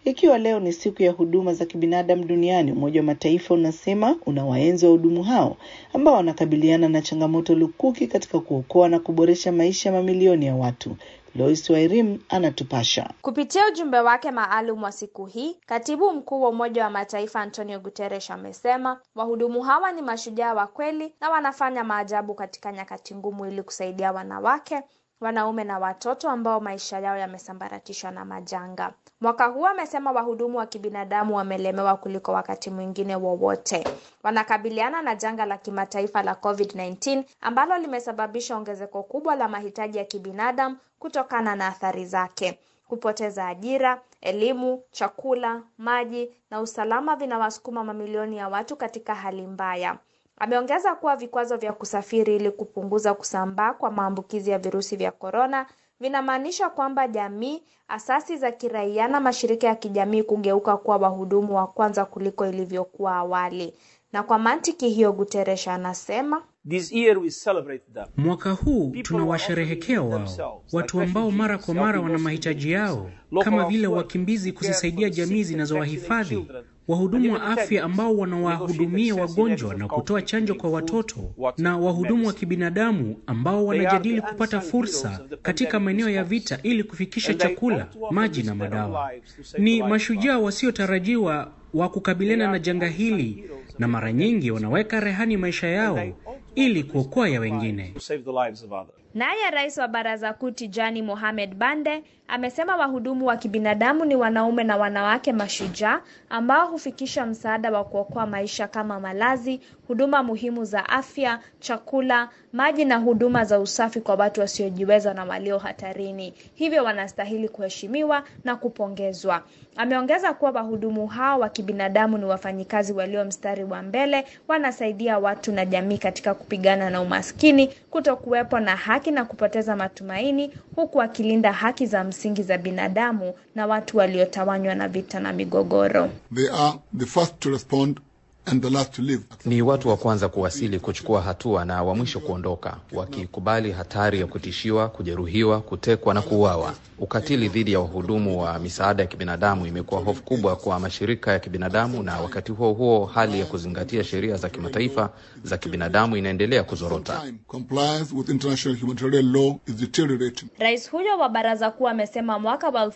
Ikiwa leo ni siku ya huduma za kibinadamu duniani, Umoja wa Mataifa unasema unawaenzi wahudumu hao ambao wanakabiliana na changamoto lukuki katika kuokoa na kuboresha maisha ya mamilioni ya watu. Lois Wairim anatupasha. Kupitia ujumbe wake maalum wa siku hii, katibu mkuu wa Umoja wa Mataifa Antonio Guterres amesema wahudumu hawa ni mashujaa wa kweli na wanafanya maajabu katika nyakati ngumu ili kusaidia wanawake wanaume na watoto ambao maisha yao yamesambaratishwa na majanga. Mwaka huu amesema wahudumu wa kibinadamu wamelemewa kuliko wakati mwingine wowote. Wanakabiliana na janga la kimataifa la COVID-19 ambalo limesababisha ongezeko kubwa la mahitaji ya kibinadamu kutokana na athari zake. Kupoteza ajira, elimu, chakula, maji na usalama vinawasukuma mamilioni ya watu katika hali mbaya. Ameongeza kuwa vikwazo vya kusafiri ili kupunguza kusambaa kwa maambukizi ya virusi vya korona vinamaanisha kwamba jamii, asasi za kiraia na mashirika ya kijamii kugeuka kuwa wahudumu wa kwanza kuliko ilivyokuwa awali. Na kwa mantiki hiyo, Guterres anasema This year we celebrate them. Mwaka huu tunawasherehekea wao, watu ambao mara kwa mara wana mahitaji yao, kama vile wakimbizi, kuzisaidia jamii zinazowahifadhi, wahudumu wa afya ambao wanawahudumia wagonjwa na kutoa chanjo kwa watoto, na wahudumu wa kibinadamu ambao wanajadili kupata fursa katika maeneo ya vita ili kufikisha chakula, maji na madawa. Ni mashujaa wasiotarajiwa wa kukabiliana na janga hili, na mara nyingi wanaweka rehani maisha yao ili kuokoa ya wengine. To save the lives of others. Naye rais wa baraza kuu Tijani Mohamed Bande amesema wahudumu wa kibinadamu ni wanaume na wanawake mashujaa ambao hufikisha msaada wa kuokoa maisha kama malazi, huduma muhimu za afya, chakula, maji na huduma za usafi kwa watu wasiojiweza na walio hatarini. Hivyo wanastahili kuheshimiwa na kupongezwa. Ameongeza kuwa wahudumu hao wa kibinadamu ni wafanyikazi walio mstari wa mbele, wanasaidia watu na jamii katika kupigana na umaskini, kutokuwepo na haki na kupoteza matumaini, huku wakilinda haki za msingi za binadamu na watu waliotawanywa na vita na migogoro. They are the first to respond and the last to leave. Ni watu wa kwanza kuwasili, kuchukua hatua na wa mwisho kuondoka, wakikubali hatari ya kutishiwa, kujeruhiwa, kutekwa na kuuawa. Ukatili dhidi ya wahudumu wa misaada ya kibinadamu imekuwa hofu kubwa kwa mashirika ya kibinadamu, na wakati huo huo hali ya kuzingatia sheria za kimataifa za kibinadamu inaendelea kuzorota. Time compliance with international humanitarian law is deteriorating. Rais huyo wa baraza kuu amesema mwaka wa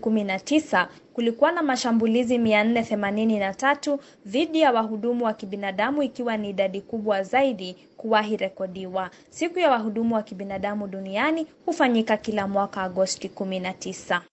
2019 kulikuwa na mashambulizi 483 dhidi ya wahudumu wa kibinadamu ikiwa ni idadi kubwa zaidi kuwahi rekodiwa. Siku ya wahudumu wa kibinadamu duniani hufanyika kila mwaka Agosti 19.